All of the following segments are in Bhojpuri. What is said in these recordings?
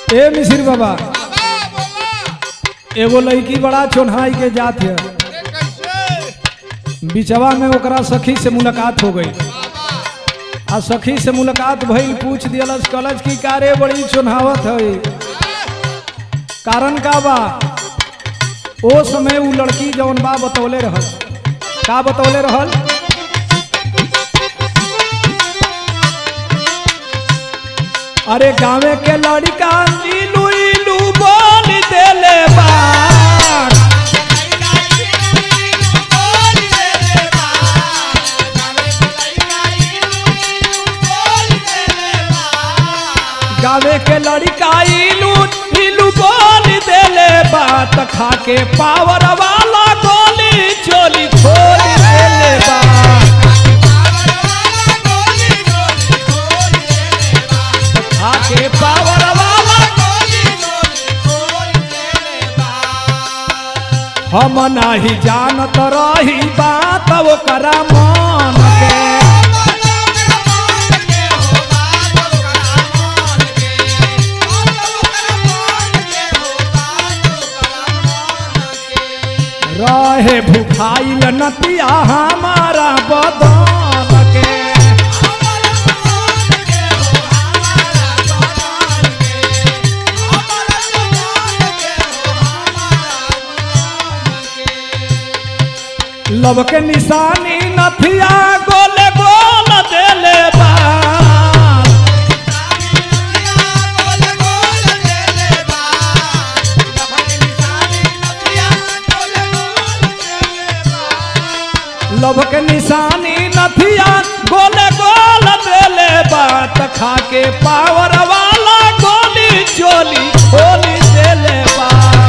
ए मिसिर बाबा एगो लड़की बड़ा चोन्हाई के जात है बिचवा में ओकरा सखी से मुलाकात हो गई आ सखी से मुलाकात भइल पूछ दियलस कलज की कारे बड़ी चोन्हावत है कारण का बा ओ समय उ लड़की जौन बा बतौले रहल का बतौले रहल अरे गाँवे के लड़का इलू इलू बोल देले बा गावे के लड़का इलू इलू बोल देले बात खा के पावर वाला गोली चोली खोल देले बा खा के पावर वाला हम नाही जानत रही बात ओकरा मन के रहे भुखाइल नतिया हमारा बदन के लब के निशानी नथिया गोले गोल देले बा लब के निशानी नथिया गोले गोल देले बात खा के पावर वाला गोली चोली खोली देले बा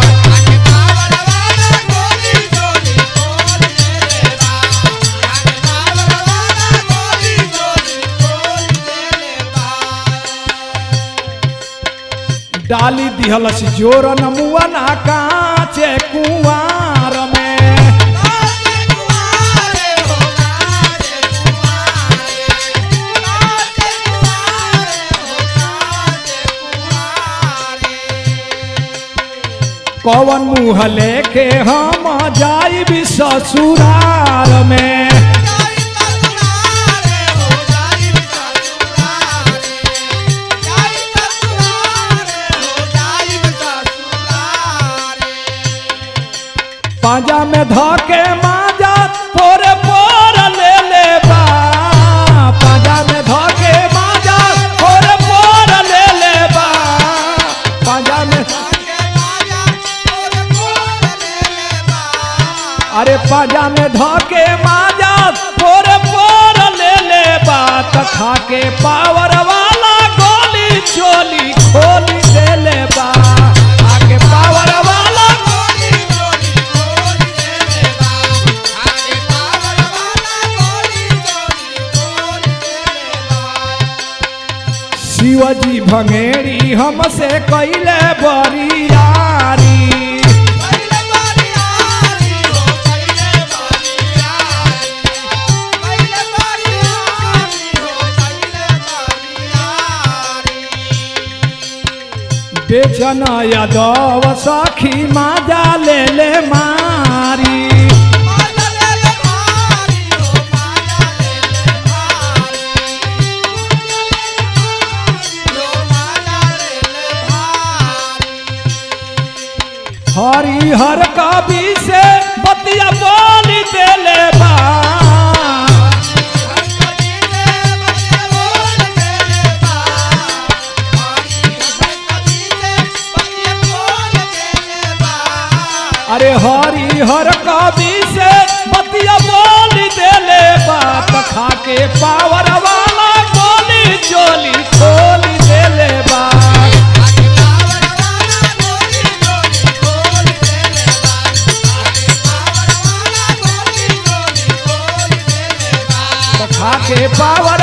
डाली दिहलस जोर नमुआ ना काचे कुआर में कवन मुँह लेके हम जाई भी ससुरार में पांजा में धके माजा पोरे पोर ले ले बा पांजा में धके माजा पोरे पोर ले ले बा पांजा में अरे पांजा में धके माजा पोरे पोर ले ले बा त खा के पावर वाला गोली चोली खोली दे ले बा आके पावर वाला शिवजी भंगेरी हमसे कैले बरियारी बेचन यादव सखी माजा ले ले मारी हरिहर कवि से बतिया बोली देले बा अरे हरिहर कवि से बतिया बोली देले बात खा के पावर वाला गोली चोली खोली देले बा खा के पावर